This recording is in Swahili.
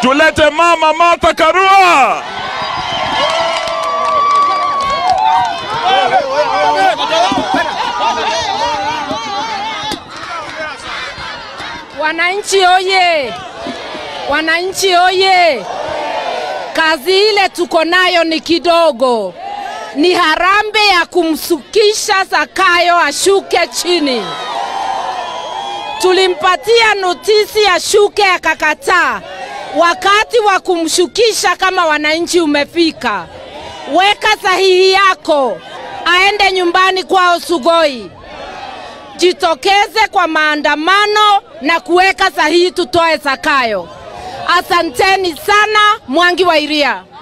tulete mama Martha Karua. Wananchi oye! Wananchi oye! Kazi ile tuko nayo ni kidogo, ni harambe ya kumsukisha Zakayo ashuke chini. Tulimpatia notisi ashuke, akakataa. Wakati wa kumshukisha kama wananchi umefika, weka sahihi yako, aende nyumbani kwao Sugoi. Jitokeze kwa maandamano na kuweka sahihi, tutoe Zakayo. Asanteni sana, Mwangi wa Iria.